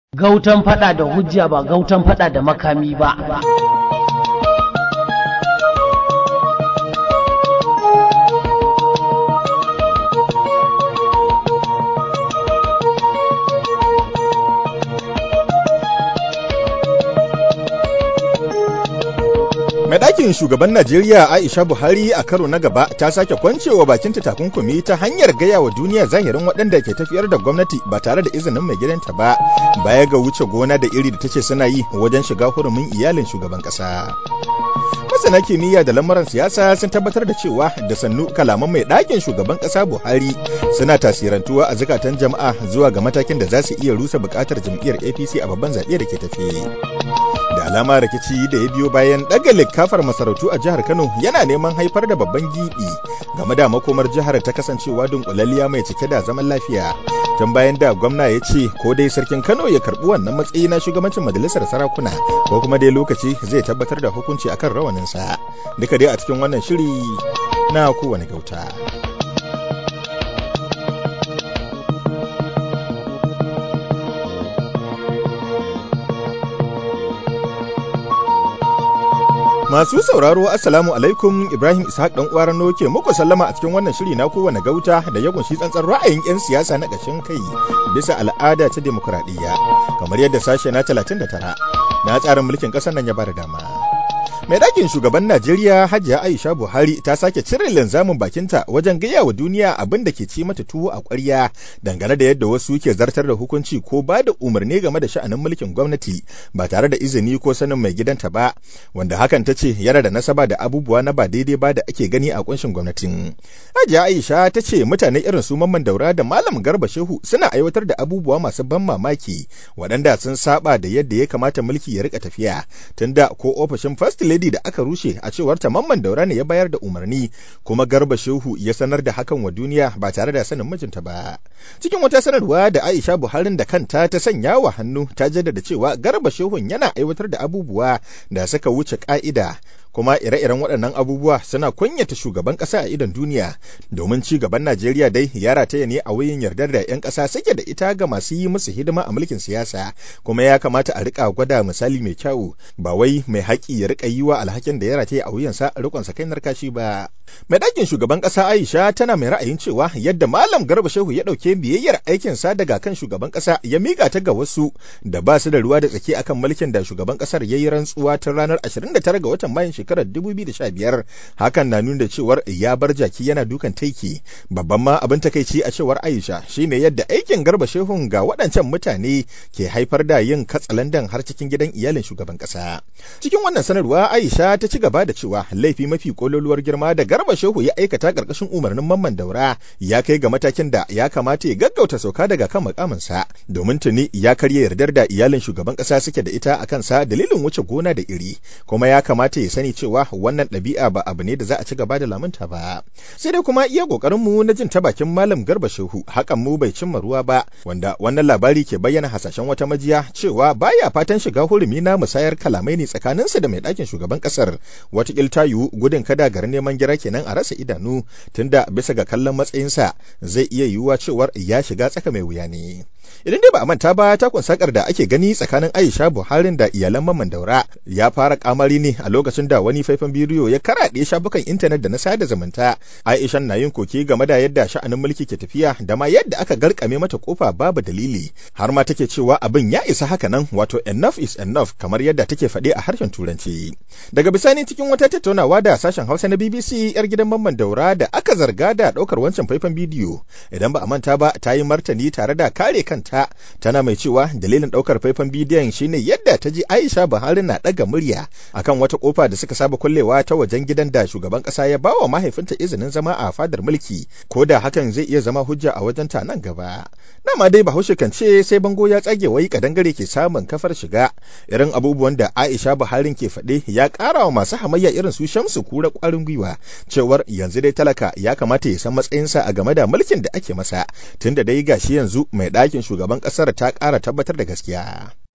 gautan fada da hujja ba gautan fada da makami ba mai ɗakin shugaban najeriya aisha buhari a karo na gaba ta sake kwancewa bakinta takunkumi ta hanyar gaya wa duniya zahirin waɗanda ke tafiyar da gwamnati ba tare da izinin mai gidanta ba baya ga wuce gona da iri da ta ce suna yi wajen shiga hurumin iyalin shugaban ƙasa masana kimiyya da lamuran siyasa sun tabbatar da cewa da sannu kalaman mai ɗakin shugaban ƙasa buhari suna tasirantuwa a zukatan jama'a zuwa ga matakin da za su iya rusa buƙatar jam'iyyar apc a babban zaɓe da ke tafe da alama rikici da ya biyo bayan ɗaga likafar masarautu a jihar kano yana neman haifar da babban gibi game da makomar jihar ta kasancewa dunkulalliya mai cike da zaman lafiya tun bayan da gwamna ya ce ko dai sarkin kano ya karɓi wannan matsayi na shugabancin majalisar sarakuna ko kuma dai lokaci zai tabbatar da hukunci akan rawaninsa duka dai a cikin wannan shiri na kowane gauta. Masu sauraro Assalamu alaikum Ibrahim Ishaq dan uwar ke muku sallama a cikin wannan shiri na kowane gauta da ya kunshi tsantsan ra'ayin 'yan siyasa na ƙashin kai bisa al'ada ta demokuraɗiyya kamar yadda sashe na 39 na tsarin mulkin ƙasar nan ya bada dama. mai ɗakin shugaban Najeriya Hajiya Aisha Buhari ta sake cire linzamin bakinta wajen gaya wa duniya abin da ke ci mata tuwo a ƙwarya dangane da yadda wasu ke zartar da hukunci ko ba da umarni game da sha'anin mulkin gwamnati ba tare da izini ko sanin mai gidanta ba wanda hakan ta ce yana da nasaba da abubuwa na ba daidai ba da ake gani a kunshin gwamnatin. Hajiya Aisha ta ce mutane irin su Mamman Daura da Malam Garba Shehu suna aiwatar da abubuwa masu ban mamaki waɗanda sun saba da yadda ya kamata mulki ya rika tafiya tunda ko ofishin First Lady da aka rushe a cewar ta Mamman Daura ne ya bayar da umarni kuma Garba Shehu ya sanar da hakan wa duniya ba tare da sanin mijinta ba. Cikin wata sanarwa da Aisha Buharin da kanta ta sanya wa hannu ta jaddada cewa Garba Shehun yana aiwatar da abubuwa da suka wuce ka'ida kuma ire-iren waɗannan abubuwa suna kunyata shugaban ƙasa a idon duniya domin ci gaban Najeriya dai ya rataya ne a wuyin yardar da 'yan ƙasa suke da ita ga masu yi musu hidima a mulkin siyasa kuma ya kamata a riƙa gwada misali mai kyau ba wai mai haƙi ya riƙa yi wa alhakin da ya rataya a wuyansa riƙon sa kai narkashi ba. Mai ɗakin shugaban ƙasa Aisha tana mai ra'ayin cewa yadda Malam Garba Shehu ya ɗauke biyayyar aikinsa daga kan shugaban ƙasa ya miƙa ta ga wasu da ba su da ruwa da tsaki akan mulkin da shugaban ƙasar ya yi rantsuwa tun ranar 29 ga watan Mayun shekarar 2015 hakan na nuna cewar ya bar jaki yana dukan taiki babban ma abin takaici a cewar Aisha shine yadda aikin Garba Shehun ga waɗancan mutane ke haifar da yin katsalandan har cikin gidan iyalin shugaban ƙasa. Cikin wannan sanarwa Aisha ta ci gaba da cewa laifi mafi kololuwar girma da Garba Shehu ya aikata ƙarƙashin umarnin Mamman Daura ya kai ga matakin da ya kamata ya gaggauta sauka daga kan mukaminsa domin tuni ya karya yardar da iyalin shugaban ƙasa suke da ita a kansa dalilin wuce gona da iri kuma ya kamata ya sani cewa wannan ɗabi'a ba abu ne da za a ci gaba da lamunta ba sai dai kuma iya ƙoƙarin mu na jin ta bakin malam Garba Shehu hakan mu bai cimma ruwa ba wanda wannan labari ke bayyana hasashen wata majiya cewa baya fatan shiga hurumi na musayar kalamai ne tsakaninsa da mai ɗakin shugaban ƙasar watakil ta yiwu gudun kada garin neman gira kenan a rasa idanu tunda bisa ga kallon matsayinsa zai iya yiwuwa cewar ya shiga tsaka mai wuya ne. Idan dai ba a manta ba takun sakar da ake gani tsakanin Aisha Buharin da iyalan Mamman Daura ya fara kamari ne a lokacin da wani faifan bidiyo ya karaɗe shafukan intanet da na sada zumunta. Aisha na yin koke game da yadda sha'anin mulki ke tafiya da ma yadda aka garkame mata kofa babu dalili har ma take cewa abin ya isa haka nan wato enough is enough kamar yadda take faɗe a harshen turanci. Daga bisani cikin wata tattaunawa da sashen Hausa na BBC yar gidan Mamman Daura da aka zarga da ɗaukar wancan faifan bidiyo idan ba a manta ba ta yi martani tare da kare kanta tana mai cewa dalilin ɗaukar faifan bidiyon shine yadda ta ji Aisha Buhari na ɗaga murya akan wata kofa da suka saba kullewa ta wajen gidan da shugaban ƙasa ya bawa mahaifinta izinin zama a fadar mulki ko da hakan zai iya zama hujja a wajen ta nan gaba. Dama dai Bahaushe kan ce sai bango ya tsage wai kadangare ke samun kafar shiga irin abubuwan da Aisha Buhari ke faɗe ya ƙara wa masu hamayya irin su Shamsu kura ƙwarin gwiwa cewar yanzu dai talaka ya kamata ya san matsayinsa a game da mulkin da ake masa tunda dai gashi yanzu mai ɗakin shugaban ƙasar ta ƙara tabbatar da gaskiya.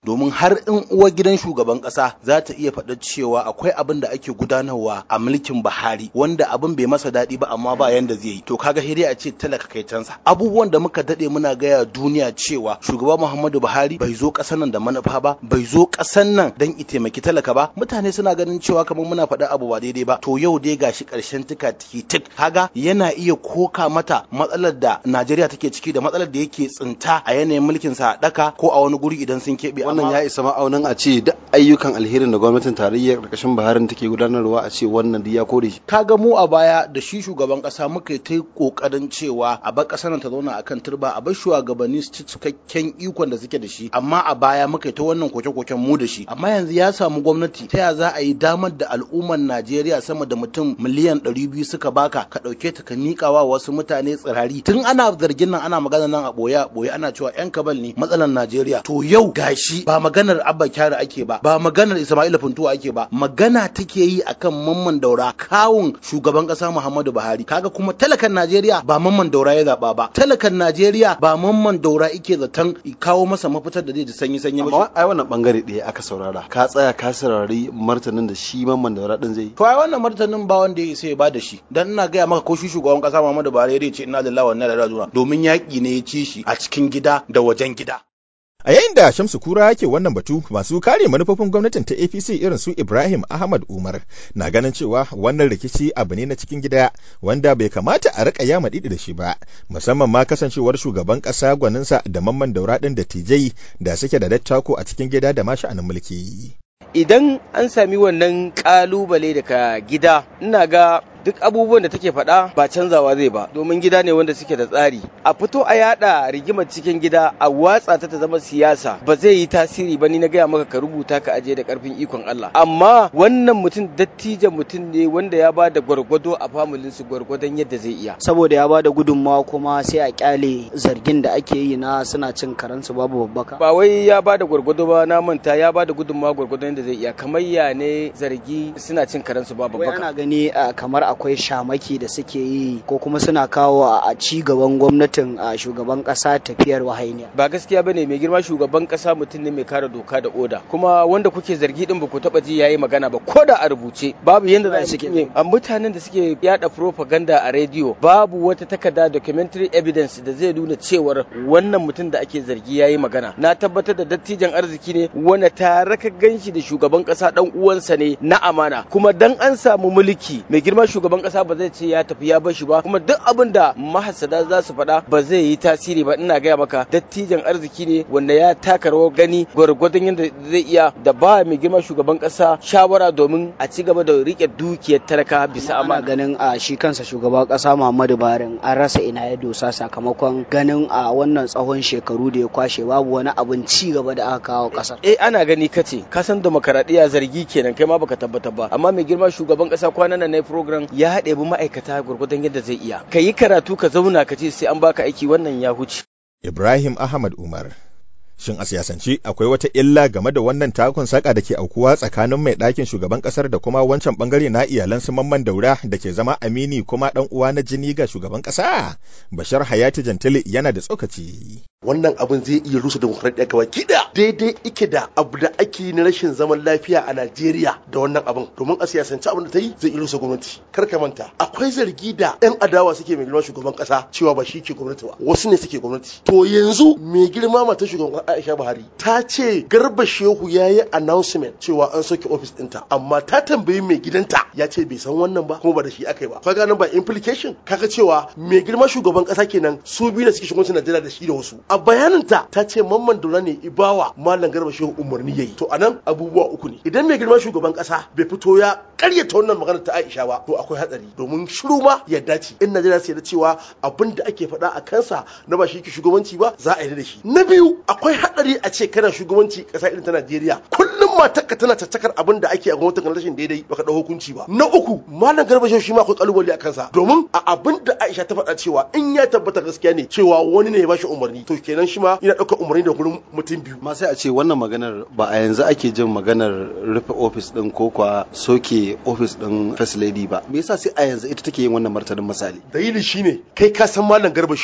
domin har in uwar gidan shugaban kasa za ta iya faɗa cewa akwai abin da ake gudanarwa a mulkin Buhari wanda abin bai masa daɗi ba amma ba yanda zai yi to kaga hiri a ce talaka kai cansa abubuwan da muka dade muna gaya duniya cewa shugaba Muhammadu Buhari bai zo ƙasar nan da manufa ba bai zo ƙasar nan dan i taimaki talaka ba mutane suna ganin cewa kamar muna faɗa abu ba daidai ba to yau dai gashi ƙarshen tika tiki tik kaga yana iya koka mata matsalar da Najeriya take ciki da matsalar da yake tsinta a yanayin mulkin sa daka ko a wani guri idan sun keɓe wannan ya isa ma'aunin a ce duk ayyukan alherin da gwamnatin tarayya ƙarƙashin Buhari take gudanarwa a ce wannan duk ya kore shi kaga mu a baya da shi shugaban ƙasa muka yi ta kokarin cewa a bar ƙasar nan ta zauna akan turba a bar shugabanni su ci cikakken ikon da suke da shi amma a baya muka yi ta wannan koke-koken mu da shi amma yanzu ya samu gwamnati ta ya za a yi damar da al'ummar Najeriya sama da mutum miliyan ɗari biyu suka baka ka ɗauke ta ka miƙa wa wasu mutane tsirari tun ana zargin nan ana magana nan a ɓoye ɓoye ana cewa yan kabal ne matsalar Najeriya to yau gashi ba maganar Abba Kyari ake ba ba maganar Ismaila Funtuwa ake ba magana take yi akan mamman daura kawun shugaban ƙasa Muhammadu Buhari kaga kuma talakan Najeriya ba mamman daura ya zaɓa ba talakan Najeriya ba mamman daura ike zaton kawo masa mafitar da zai ji sanyi sanyi amma ai wannan bangare ɗaya aka saurara ka tsaya ka saurari martanin da shi mamman daura din zai to ai wannan martanin ba wanda ya sai ya bada shi dan ina gaya maka ko shi shugaban kasa Muhammadu Buhari ya ce inna lillahi wa inna ilaihi raji'un domin yaki ne ya ci shi a cikin gida da wajen gida A yayin da Shamsu Kura yake wannan batu masu kare manufofin gwamnatin ta APC irin su Ibrahim Ahmad Umar na ganin cewa wannan rikici abu ne na cikin gida wanda bai kamata a rika yama didi da shi ba musamman ma kasancewar shugaban kasa gwaninsa da mamman daura din da TJ da suke da dattako a cikin gida da ma sha'anin mulki. Idan an sami wannan kalubale daga gida ina ga duk abubuwan da take faɗa ba canzawa zai ba domin gida ne wanda suke da tsari a fito a yada rigimar cikin gida a watsa ta ta zama siyasa ba zai yi tasiri ba ni na gaya maka ka rubuta ka aje da karfin ikon Allah amma wannan mutum dattijan mutum ne wanda ya ba da gwargwado a familin su gwargwadon yadda zai iya saboda ya ba da gudunmawa kuma sai a kyale zargin da ake yi na suna cin karansu babu babbaka ba wai ya ba da gwargwado ba na manta ya ba da gudunmawa gwargwadon yadda zai iya kamar ya ne zargi suna cin karansu babu babbaka ana gani kamar akwai shamaki da suke yi ko kuma suna kawo a ci gaban gwamnatin a shugaban kasa tafiyar wahainiya ba gaskiya bane mai girma shugaban kasa mutum ne mai kare doka da oda kuma wanda kuke zargi din ba ku taba ji yayi magana ba ko da a rubuce babu yanda za su ke a mutanen da suke yada propaganda a rediyo babu wata takarda documentary evidence da zai nuna cewar wannan mutum da ake zargi yayi magana na tabbatar da dattijan arziki ne wanda tare ka ganshi da shugaban kasa dan uwansa ne na amana kuma dan an samu mulki mai girma shugaban kasa ba zai ce ya tafi ya bashi ba kuma duk abin da mahasada za su faɗa ba zai yi tasiri ba ina gaya maka dattijan arziki ne wanda ya taka rawar gani gwargwadon yadda zai iya da ba mai girma shugaban kasa shawara domin a ci gaba da rike dukiyar talaka bisa ana amana ganin a shi kansa shugaban kasa Muhammadu Buhari an rasa ina ya dosa sakamakon ganin a wannan tsawon shekaru da ya kwashe babu wani abin ci gaba da aka kawo kasar eh ana gani kace ka san demokaradiyya zargi kenan kai ma baka tabbatar ba amma mai girma shugaban kasa kwanan nan na program ya haɗe bi ma'aikata gwargwadon yadda zai iya ka yi karatu ka zauna ka ce sai an baka aiki wannan ya huce Ibrahim Ahmad Umar. Shin a siyasance akwai wata illa game da wannan takun saka da ke aukuwa tsakanin mai ɗakin shugaban ƙasar da kuma wancan ɓangare na iyalan su mamman daura da ke zama amini kuma ɗan uwa na jini ga shugaban ƙasa? Bashar Hayati Jantili yana da tsokaci. wannan abin zai iya rusa demokradiyya gaba kida daidai ike da abu da ake yi na rashin zaman lafiya a Najeriya da wannan abin domin a siyasance abin da ta yi zai iya rusa gwamnati kar ka manta akwai zargi da yan adawa suke mai girma shugaban kasa cewa ba shi ke gwamnati ba wasu ne suke gwamnati to yanzu mai girma mata shugaban Aisha Buhari ta ce Garba Shehu ya yi announcement cewa an soke office ɗinta amma ta tambayi mai gidanta ya ce bai san wannan ba kuma ba da shi aka yi ba kaga nan ba implication kaga cewa mai girma shugaban kasa kenan su biyu da suke shugabancin Najeriya da shi da wasu a bayaninta ta ce mamman dora ne ibawa malam garba shehu umarni yayi to anan abubuwa uku ne idan mai girma shugaban kasa bai fito ya karyata wannan magana ta Aisha ba to akwai hatsari domin shiru ma yadda ce in Najeriya sai da cewa abin da ake faɗa a kansa na ba shi ke shugabanci ba za a yi da shi na biyu akwai hatsari a ce kana shugabanci kasa irin ta Najeriya kullum matarka tana caccakar abin da ake a gwamnatin rashin daidai baka dau hukunci ba na uku malam garba shehu shi ma akwai kalubale a kansa domin a abin da Aisha ta faɗa cewa in ya tabbata gaskiya ne cewa wani ne ya bashi umarni to kenan shi ma yana ɗaukar umarni da gurin mutum biyu. ma sai a ce wannan maganar ba a yanzu ake jin maganar rufe ofis din ko kwa soke ofis din first lady ba me yasa sai a yanzu ita take yin wannan martanin misali Dalili shine kai ka san malam Garba Shehu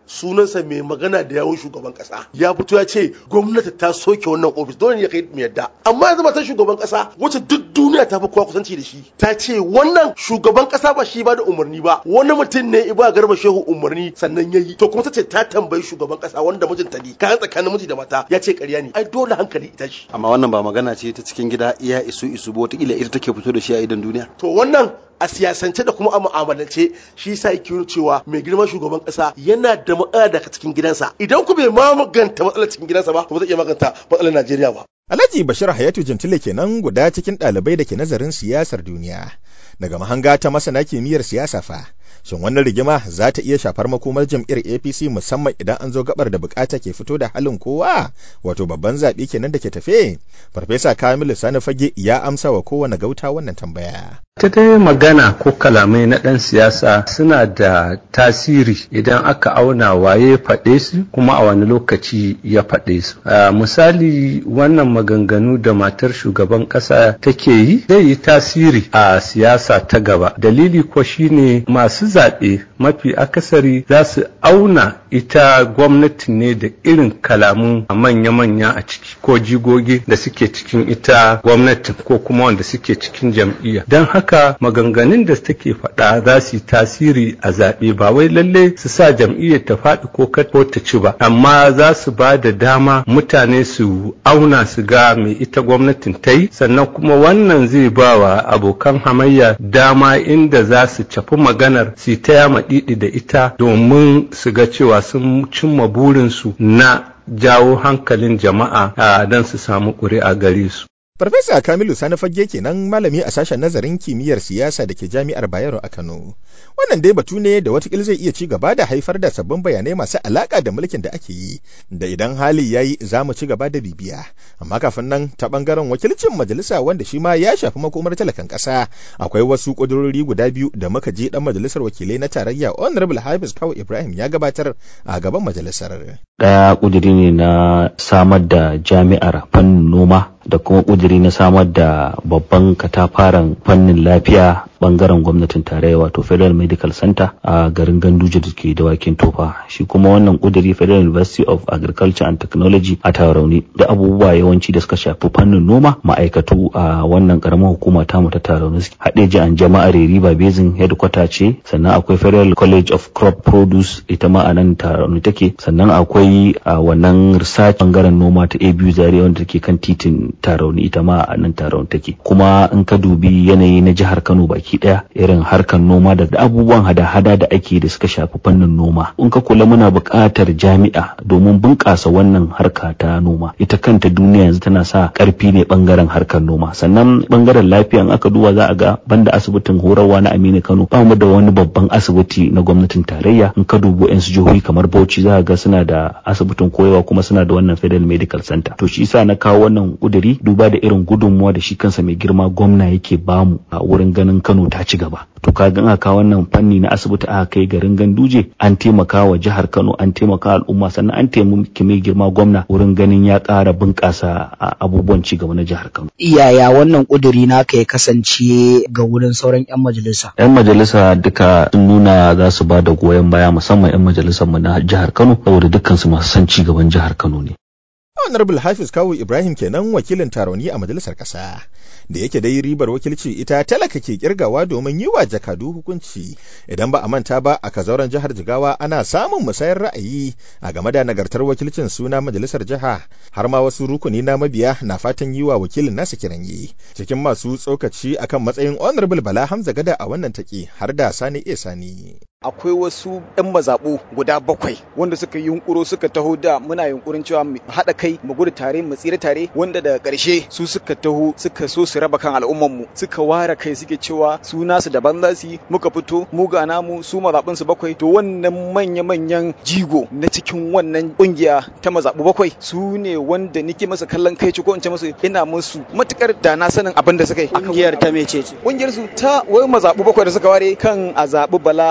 sunansa mai magana da yawun shugaban kasa ya fito ya ce gwamnati ta soke wannan ofis dole ne ya kai mu yadda amma yanzu matan shugaban kasa wacce duk duniya ta fi kowa kusanci da shi ta ce wannan shugaban kasa ba shi ba da umarni ba wani mutum ne iba garba shehu umarni sannan yayi to kuma ta ce ta tambayi shugaban kasa wanda mijinta ne kayan tsakanin miji da mata ya ce ƙarya ne ai dole hankali ita shi amma wannan ba magana ce ta cikin gida iya isu isu ba wataƙila ita take fito da shi a idan duniya to wannan a siyasance da kuma a mu'amalance shi yasa yake nuna cewa mai girman shugaban kasa yana da matsala daga cikin gidansa idan ku bai maganta matsalar cikin gidansa ba ba zai iya maganta matsalar Najeriya ba Alhaji Bashir Hayatu Jintile kenan guda cikin ɗalibai da ke nazarin siyasar duniya. Daga mahanga ta masana kimiyyar siyasa fa, shin wannan rigima za ta iya shafar makomar jam'iyyar APC musamman idan an zo gabar da bukata ke fito da halin kowa, wato babban zaɓe kenan da ke tafe. Farfesa Kamilu Sani Fage ya amsa wa kowane gauta wannan tambaya. ta dai magana ko kalamai na ɗan siyasa suna da tasiri idan aka auna waye faɗe su kuma a wani lokaci ya faɗe su misali wannan maganganu da matar shugaban ƙasa take yi zai yi tasiri a siyasa ta gaba dalili ko shine masu zaɓe mafi akasari za su auna ita gwamnati ne da irin kalamun manya-manya a ciki ko jigogi da suke cikin ita gwamnatin ko kuma wanda suke cikin jam'iyya don haka maganganun da take faɗa za su yi tasiri a zaɓe ba wai lalle su sa jam'iyyar ta faɗi ko ko ta ci ba amma za su ba da dama mutane su auna su ga mai ita gwamnatin ta yi sannan kuma wannan zai ba wa abokan hamayya dama inda za su cafi maganar su ta yama ɗiɗi da ita domin su ga cewa sun cimma burinsu na jawo hankalin jama'a don su samu ƙuri'a gare su. Farfesa Kamilu Sani Fagge kenan malami a sashen nazarin kimiyyar siyasa da ke Jami'ar Bayero a Kano. Wannan dai batu ne da watakila zai iya ci gaba da haifar da sabbin bayanai masu alaka da mulkin da ake yi, da idan hali ya yi za mu ci gaba da bibiya. Amma kafin nan ta bangaren wakilcin majalisa wanda shi ma ya shafi makomar talakan ƙasa, akwai wasu ƙudurori guda biyu da muka je ɗan majalisar wakilai na tarayya Honorable Hafiz Kawu Ibrahim ya gabatar a gaban majalisar. Ɗaya ƙuduri ne na samar da jami'ar fannin noma da kuma ƙudiri na samar da babban katafaren fannin lafiya bangaren gwamnatin tarayya wato federal medical center a garin ganduje da ke dawakin tofa shi kuma wannan ƙudiri federal university of agriculture and technology a tarauni da abubuwa yawanci da suka shafi fannin noma ma'aikatu a wannan karamar hukuma ta mu ta tarauni haɗeji an jama'ar riba basin headquarter ce sannan akwai federal college of crop produce ita ma a nan tarauni take sannan akwai a wannan research bangaren noma ta abu zaria wanda take kan titin tarauni ita ma a nan tarauni take kuma in ka dubi yanayi na jihar kano baki daya irin harkar noma da abubuwan hada-hada da ake da suka shafi fannin noma in ka kula muna buƙatar jami'a domin bunƙasa wannan harka ta noma ita kanta duniya yanzu tana sa ƙarfi ne bangaren harkar noma sannan bangaren lafiya in aka duba za a ga banda asibitin horarwa na Aminu Kano ba mu da wani babban asibiti na gwamnatin tarayya in ka dubo yan jihohi kamar Bauchi za a ga suna da asibitin koyewa kuma suna da wannan Federal Medical Center to shi yasa na kawo wannan kuduri duba da irin gudunmuwa da shi kansa mai girma gwamna yake bamu a wurin ganin Kano ta ci gaba to kaga in aka wannan fanni na asibiti aka kai garin Ganduje an taimaka wa jihar Kano an taimaka al'umma sannan an taimaki mai girma gwamna wurin ganin ya ƙara bunƙasa abubuwan ci gaba na jihar Kano iyaya wannan kuduri naka ya kasance ga wurin sauran 'yan majalisa 'yan majalisa duka sun nuna za su ba da goyon baya musamman 'yan majalisar mu na jihar Kano saboda dukkan su masu son ci gaban jihar Kano ne Honorable Hafiz Kawu Ibrahim kenan wakilin taroni a majalisar ƙasa. Da yake dai ribar wakilci ita talaka ke kirgawa domin yi wa jakadu hukunci. Idan ba a manta ba a kazauren jihar Jigawa ana samun musayar ra'ayi a game da nagartar wakilcin suna majalisar jiha har ma wasu rukuni na mabiya na fatan yi wa wakilin nasa kiran yi. Cikin masu tsokaci akan matsayin Honorable Bala Hamza Gada a wannan take har da Sani E Sani. akwai wasu 'yan mazaɓu guda bakwai wanda suka yi yunkuro suka taho da muna yunkurin cewa mu haɗa kai mu gudu tare mu tsira tare wanda daga ƙarshe su suka taho suka so su raba kan al'umman mu suka ware kai suke cewa su nasu daban za su yi muka fito mu ga namu su mazaɓun su bakwai to wannan manya-manyan jigo na cikin wannan ƙungiya ta mazaɓu bakwai su ne wanda nike masa kallon kai ko in ce musu ina musu matukar da na sanin abin da suka yi ƙungiyar ta mece ce ƙungiyar su ta wai mazaɓu bakwai da suka ware kan a zaɓi bala hamza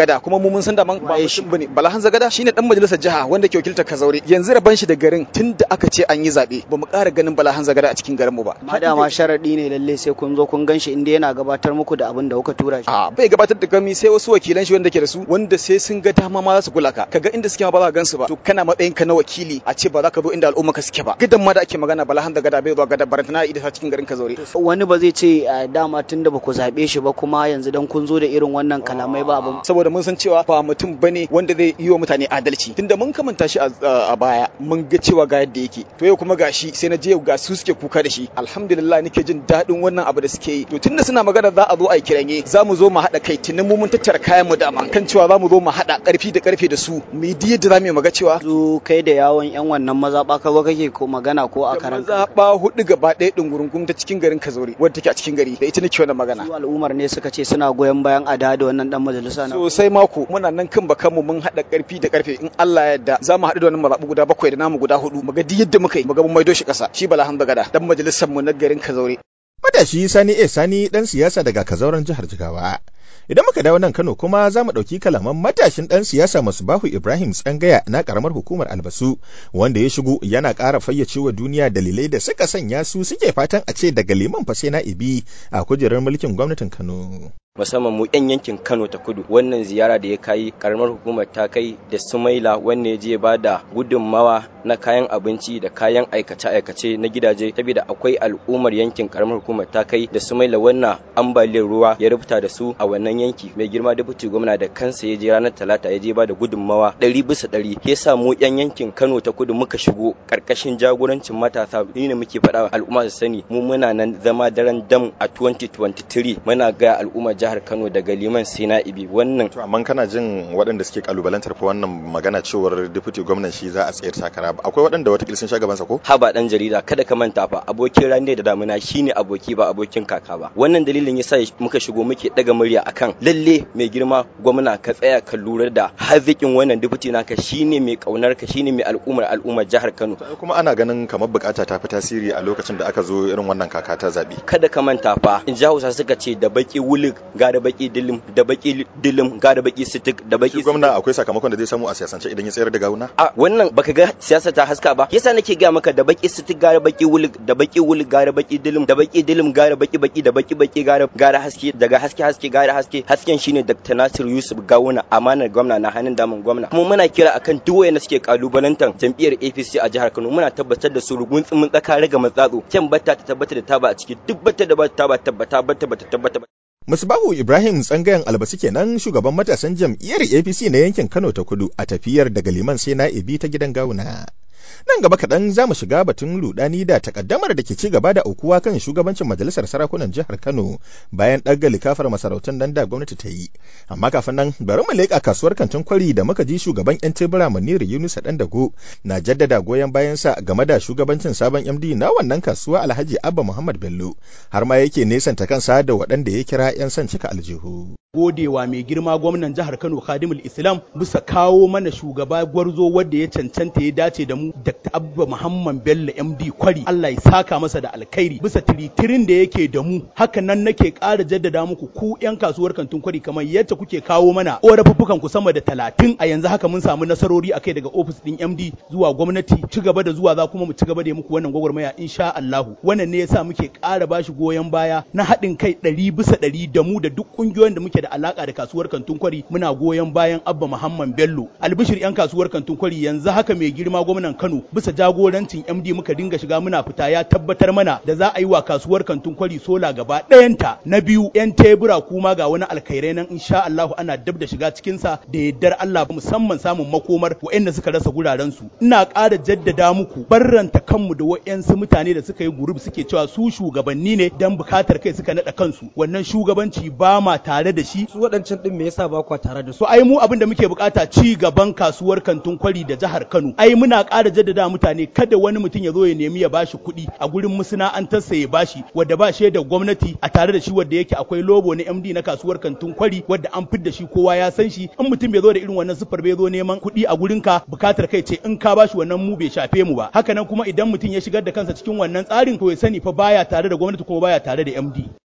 Gada kuma mu mun san da man ba mutum bane Bala Hanza Gada shine dan majalisar jiha wanda ke wakiltar Kazaure yanzu raban shi da garin tunda aka ce an yi zabe ba mu ƙara ganin Bala Hanza Gada a cikin garin mu ba ma dama sharadi ne lalle sai kun zo kun ganshi inda yana gabatar muku da abin da kuka tura shi a bai gabatar da gami sai wasu wakilan shi wanda ke da su wanda sai sun ga dama ma za su kula ka kaga inda suke ma ba za ka gansu ba to kana matsayin ka na wakili a ce ba za ka zo inda al'umma ka suke ba gidan ma da ake magana Bala Hanza Gada bai zuwa gada barantana ida cikin garin Kazaure wani ba zai ce dama tunda ba ku zabe shi ba kuma yanzu dan kun zo da irin wannan kalamai ba abin saboda mun san cewa ba mutum bane wanda zai yi wa mutane adalci tunda mun kamanta shi a baya mun ga cewa ga yadda yake to yau kuma gashi sai na je ga su suke kuka da shi alhamdulillah nake jin daɗin wannan abu da suke yi to tunda suna magana za a zo a yi kiranye za mu zo mu haɗa kai tunan mu mun tattara kayan mu dama kan cewa za mu zo mu haɗa ƙarfi da ƙarfe da su mu yi yadda za mu yi maga cewa zu kai da yawon yan wannan mazaɓa ka zo kake ko magana ko a karan mazaɓa hudu gaba ɗaya ɗungurungun ta cikin garin Kazaure wadda take a cikin gari da ita nake wannan magana su al'ummar ne suka ce suna goyon bayan a da wannan dan majalisa na sosai mako muna nan kan bakan mu mun haɗa ƙarfi da ƙarfe in Allah ya yarda za mu haɗu da wannan mazaɓu guda bakwai da namu guda hudu mu ga duk yadda muka yi mu ga mun maido shi ƙasa shi Bala Hamza Gada dan majalisar mu na garin Kazaure Matashi Sani E Sani dan siyasa daga Kazauren jihar Jigawa. Idan muka dawo nan Kano kuma za mu ɗauki kalaman matashin ɗan siyasa Musbahu Ibrahim Tsangaya na ƙaramar hukumar Albasu wanda ya shigo yana ƙara fayyace wa duniya dalilai da suka sanya su suke fatan a ce daga liman fa sai na ibi a kujerar mulkin gwamnatin Kano. musamman mu yan yankin Kano ta kudu wannan ziyara da ya kai karamar hukumar ta kai da Sumaila wanda ya je ba da gudunmawa na kayan abinci da kayan aikace-aikace na gidaje saboda akwai al'ummar yankin karamar hukumar ta kai da Sumaila wannan ambaliyar ruwa ya rubuta da su a wannan yanki mai girma deputy gwamna da kansa ya je ranar talata ya je ba da gudunmawa ɗari bisa ɗari ya sa mu yan yankin Kano ta kudu muka shigo karkashin jagorancin matasa ni ne muke faɗa al'umma su sani mu muna nan zama daren dam a 2023 muna ga al'ummar jihar Kano daga liman sai na ibi wannan to amma kana jin waɗanda suke kalubalantar fa wannan magana cewar deputy gwamnan shi za a tsayar takara ba akwai waɗanda wata sun sha gaban sa ko haba dan jarida kada ka manta fa abokin rani da damuna shine aboki ba abokin kaka ba wannan dalilin yasa muka shigo muke daga murya akan lalle mai girma gwamna ka tsaya ka lura da hazikin wannan deputy naka shine mai kaunar ka shine mai al'ummar al'ummar jihar Kano kuma ana ganin kamar bukata ta fi tasiri a lokacin da aka zo irin wannan kaka ta zabi kada ka manta fa in ji Hausa suka ce da baki wulig ga da baki dilim da baki dilim ga da baki sitik da baki gwamna akwai sakamakon da zai samu a siyasance idan ya tsayar da gawuna a wannan baka ga siyasa ta haska ba yasa nake ga maka da baki sitik ga da baki wulig da baki wulig ga da baki dilim da baki dilim ga da baki baki da baki baki ga da haske daga haske haske ga da haske hasken shine Dr. Nasir Yusuf Gawuna amanar gwamna na hannun daman gwamna kuma muna kira akan duk wayanda suke kalubalantar jam'iyyar APC a jihar Kano muna tabbatar da su rugun tsumin tsaka raga matsatso kyan batta ta tabbata da taba a ciki duk batta da ba ta ba tabbata batta bata tabbata Musbahu Ibrahim tsangayen albasu kenan shugaban matasan jam'iyyar APC na yankin Kano ta kudu a tafiyar daga liman sai na ibi ta gidan gawuna. Nan gaba kaɗan za mu shiga batun ludani da takaddamar da ke ci gaba da aukuwa kan shugabancin majalisar sarakunan jihar Kano bayan ɗaga likafar masarautun nan da gwamnati ta yi. Amma kafin nan bari mu leƙa kasuwar kantin kwari da muka ji shugaban 'yan tebura Maniru Yunusa ɗan dago na jaddada goyon bayansa game da shugabancin sabon MD na wannan kasuwa Alhaji Abba Muhammad Bello har ma yake nesanta kansa da waɗanda ya kira 'yan son cika aljihu. godewa mai girma gwamnan jihar Kano Khadimul Islam bisa kawo mana shugaba gwarzo wanda ya cancanta ya dace da mu Dr. Abba Muhammad Bello MD Kwari Allah ya saka masa da alkhairi bisa tiritirin da yake da mu haka nan nake ƙara jaddada muku ku yan kasuwar kantin Kwari kamar yadda kuke kawo mana ƙorafuffukan ku sama da talatin a yanzu haka mun samu nasarori akai daga ofis din MD zuwa gwamnati ci gaba da zuwa za kuma mu ci gaba da muku wannan gwagwarmaya insha Allah wannan ne yasa muke ƙara bashi goyon baya na haɗin kai ɗari bisa ɗari da mu da duk ƙungiyoyin da muke da alaka da kasuwar kantin kwari muna goyon bayan abba muhammad bello albishir yan kasuwar kantin kwari yanzu haka mai girma gwamnan kano bisa jagorancin md muka dinga shiga muna fita ya tabbatar mana da za a yi wa kasuwar kantin kwari sola gaba ɗayanta na biyu yan tebura kuma ga wani alkhairai nan insha allahu ana dab da shiga cikin sa da yaddar allah musamman samun makomar waɗanda suka rasa guraren su ina ƙara jaddada muku barranta kanmu da waɗansu mutane da suka yi gurub suke cewa su shugabanni ne dan bukatar kai suka naɗa kansu wannan shugabanci ba ma tare da shi su waɗancan ɗin me yasa ba kwa tare da su so ai mu abin da muke bukata ci gaban kasuwar kantin kwari da jihar Kano ai muna ƙara jaddada mutane kada wani mutum ya zo ya nemi ya bashi kuɗi a gurin masana'antarsa ya bashi wadda ba shi da gwamnati a tare da shi wadda yake akwai lobo na MD na kasuwar kantin kwari wadda an fidda shi kowa ya san shi in mutum bai zo da irin wannan sufar bai zo neman kuɗi a gurin ka bukatar kai ce in ka bashi wannan mu bai shafe mu ba haka nan kuma idan mutum ya shigar da kansa cikin wannan tsarin to ya sani fa baya tare da gwamnati kuma baya tare da MD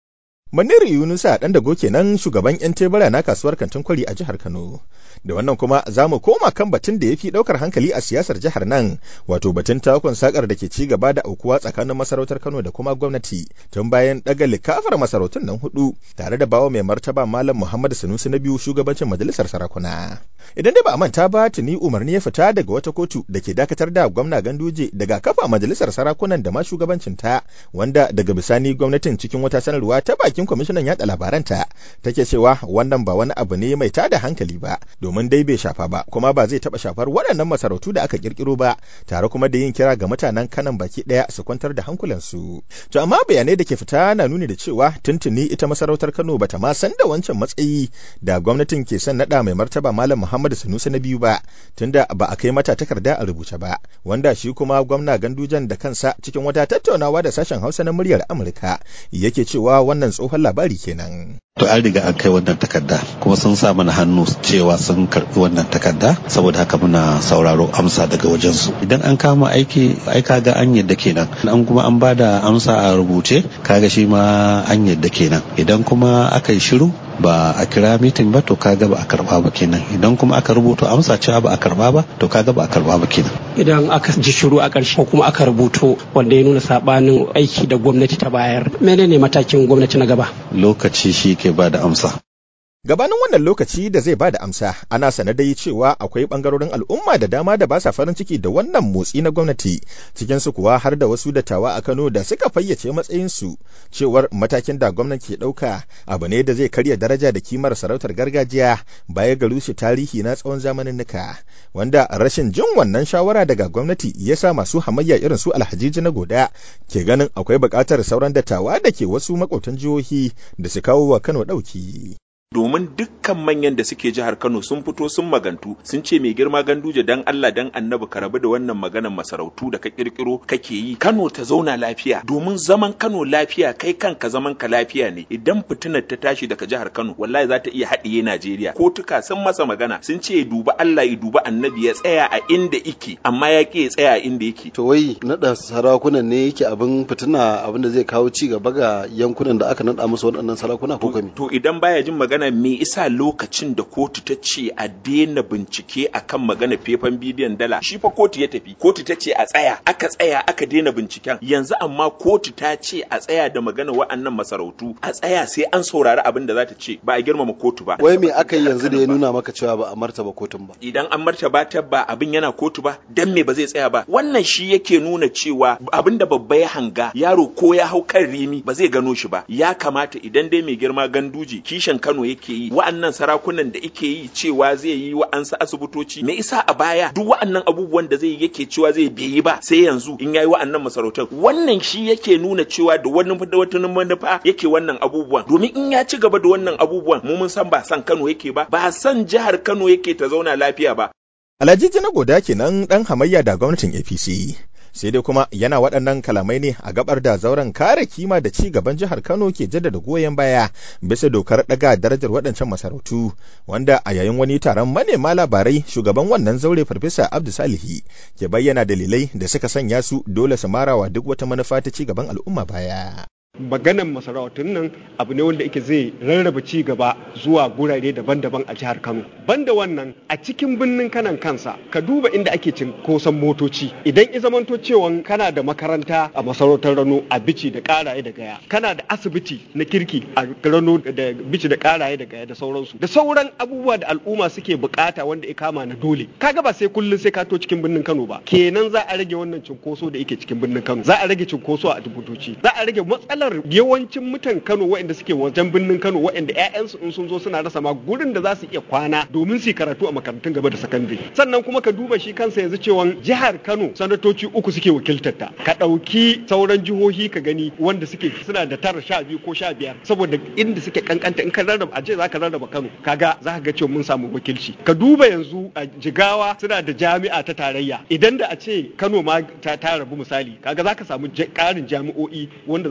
Maniru Yunusa ɗan dago kenan shugaban 'yan tebura na kasuwar kantin kwari a jihar Kano. Da wannan kuma za mu koma kan batun da ya fi ɗaukar hankali a siyasar jihar nan, wato batun takon sakar da ke ci gaba da aukuwa tsakanin masarautar Kano da kuma gwamnati tun bayan ɗaga likafar masarautun nan hudu tare da bawa mai martaba Malam Muhammad Sanusi na biyu shugabancin majalisar sarakuna. Idan dai ba a manta ba tuni umarni ya fita daga wata kotu da ke dakatar da gwamna Ganduje daga kafa majalisar sarakunan da ma shugabancin ta wanda daga bisani gwamnatin cikin wata sanarwa ta baki bakin kwamishinan yaɗa labaranta take cewa wannan ba wani abu ne mai tada hankali ba domin dai bai shafa ba kuma ba zai taɓa shafar waɗannan masarautu da aka kirkiro ba tare kuma da yin kira ga mutanen kanan baki ɗaya su kwantar da hankulansu to amma bayanai da ke fita na nuni da cewa tuntuni ita masarautar Kano bata ma san da wancan matsayi da gwamnatin ke son naɗa mai martaba Malam Muhammadu Sanusi na biyu ba tunda ba a kai mata takarda a rubuce ba wanda shi kuma gwamna Gandujan da kansa cikin wata tattaunawa da sashen Hausa na muryar Amurka yake cewa wannan tsohon labari kenan. To an riga an kai wannan takarda kuma sun sa mana hannu cewa sun karbi wannan takarda saboda haka muna sauraro amsa daga wajensu. Idan an kama aiki ai kaga an yadda kenan. An kuma an bada amsa a rubuce kaga shi ma an yadda kenan. Idan kuma aka yi shiru ba a kira mitin ba to kaga ba a karba ba kenan idan kuma aka rubuto amsa cewa ba a karba ba to kaga ba a karba ba kenan idan aka ji shiru a ƙarshe ko kuma aka rubuto wanda ya nuna sabanin aiki da gwamnati ta bayar menene matakin gwamnati na gaba lokaci shi ke ba da amsa Gabanin wannan lokaci da zai ba da amsa, ana sane dai cewa akwai ɓangarorin al'umma da dama da ba sa farin ciki da wannan motsi na gwamnati, cikinsu kuwa har da wasu dattawa a Kano da suka fayyace matsayinsu cewar matakin da gwamnati ke ɗauka abu ne da zai karya daraja da kimar sarautar gargajiya baya ga rushe tarihi na tsawon zamaninnika, wanda rashin jin wannan shawara daga gwamnati ya sa masu hamayya irin su alhajiji na goda ke ganin akwai buƙatar sauran dattawa da ke wasu maƙotan jihohi da su kawo wa Kano ɗauki. domin dukkan manyan da suke jihar Kano sun fito sun magantu sun ce mai girma ganduje dan Allah dan annabi ka rabu da wannan maganar masarautu da ka kirkiro kake yi Kano ta zauna lafiya domin zaman Kano lafiya kai kanka zaman ka lafiya ne idan fitinar ta tashi daga jihar Kano wallahi za ta iya haɗiye Najeriya kotuka sun masa magana sun ce duba Allah ya duba annabi ya tsaya a inda yake amma ya ke ya tsaya a inda yake to wai nada sarakunan ne yake abin fitina abin da zai kawo ci gaba ga yankunan da aka nada musu waɗannan sarakuna ko kami to idan baya jin magana magana me isa lokacin da kotu ta ce a daina bincike akan magana fefan bidiyon dala shi fa kotu ya tafi kotu ta ce a tsaya aka tsaya aka daina binciken yanzu amma kotu ta ce a tsaya da magana wa'annan masarautu a tsaya sai an saurari abin da za ta ce ba a girmama kotu ba wai me aka yi yanzu da ya nuna maka cewa ba a martaba kotun ba idan an martaba ta ba abin yana kotu ba dan me ba zai tsaya ba wannan shi yake nuna cewa abin da babba ya hanga yaro ko ya hau kan rimi ba zai gano shi ba ya kamata idan dai mai girma ganduji kishin Kano yake yi wa'annan sarakunan da yake yi cewa zai yi wa'ansu asibitoci me isa a baya duk wa'annan abubuwan da zai yi yake cewa zai bai yi ba sai yanzu in yayi wa'annan masarautar wannan shi yake nuna cewa da wani da wata manufa yake wannan abubuwan domin in ya ci gaba da wannan abubuwan mu mun san ba san Kano yake ba ba san jihar Kano yake ta zauna lafiya ba Alhaji na goda kenan dan hamayya da gwamnatin APC sai dai kuma yana waɗannan kalamai ne a gabar da zauren kare kima da ci gaban jihar Kano ke jaddada goyon baya bisa dokar ɗaga darajar waɗancan masarautu wanda a yayin wani taron manema labarai shugaban wannan zaure farfesa Abdu Salihi ke bayyana dalilai da suka sanya su dole su marawa duk wata manufa ta ci gaban al'umma baya. maganan masarautun nan abu ne wanda yake zai rarraba ci gaba zuwa gurare daban-daban a jihar Kano. Banda wannan a cikin birnin kanan kansa ka duba inda ake cinkoson motoci idan i zamanto cewa kana da makaranta a masarautar Rano a bici da karaye da gaya kana da asibiti na kirki a Rano da bici da karaye da gaya da sauransu da sauran abubuwa da al'umma suke bukata wanda ya kama na dole kaga ba sai kullun sai ka to cikin birnin Kano ba kenan za a rage wannan cinkoso da yake cikin birnin Kano za a rage cinkoso a asibitoci za a rage matsalar matsalar yawancin mutan Kano waɗanda suke wajen birnin Kano waɗanda ƴaƴansu in sun zo suna rasa ma gurin da za su iya kwana domin su karatu a makarantun gaba da sakandare sannan kuma ka duba shi kansa yanzu cewa jihar Kano sanatoci uku suke wakiltar ta ka ɗauki sauran jihohi ka gani wanda suke suna da tara sha biyu ko sha biyar saboda inda suke kankanta in ka rarraba a ce za ka rarraba Kano kaga za ka ga cewa mun samu wakilci ka duba yanzu a Jigawa suna da jami'a ta tarayya idan da a ce Kano ma ta rabu misali kaga za ka samu ƙarin jami'o'i wanda za su jama'a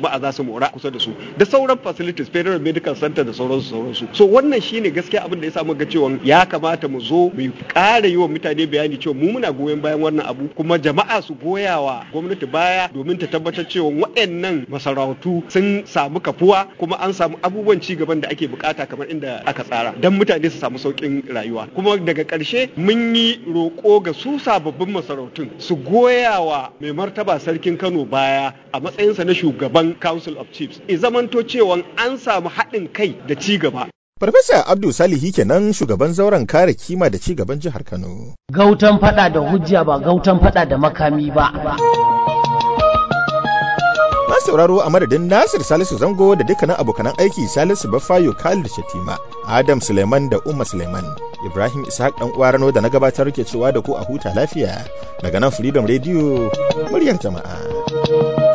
jama'a za su mora kusa da su da sauran facilities federal medical center da sauransu sauransu so wannan shine gaskiya abin da ya samu ga cewa ya kamata mu zo mu ƙara yi wa mutane bayani cewa mu muna goyon bayan wannan abu kuma jama'a su goya wa gwamnati baya domin ta tabbatar cewa waɗannan masarautu sun samu kafuwa kuma an samu abubuwan ci gaban da ake bukata kamar inda aka tsara don mutane su samu sauƙin rayuwa kuma daga ƙarshe mun yi roƙo ga su sababbin masarautun su goya wa mai martaba sarkin Kano baya a matsayinsa na shugaban Council of Chiefs i zamanto cewa an samu haɗin kai da ci gaba Farfesa Abdul Salihi kenan shugaban zauren kare kima da ci gaban jihar Kano. Gautan fada da hujja ba gautan fada da makami ba. Masu sauraro a madadin Nasir Salisu Zango da dukkanin abokanan aiki Salisu Bafayo Khalid Shatima, Adam Suleiman da Umma Suleiman, Ibrahim Ishaq dan uwarano da na gabatar ke cewa da ku a huta lafiya daga nan Freedom Radio muryar jama'a.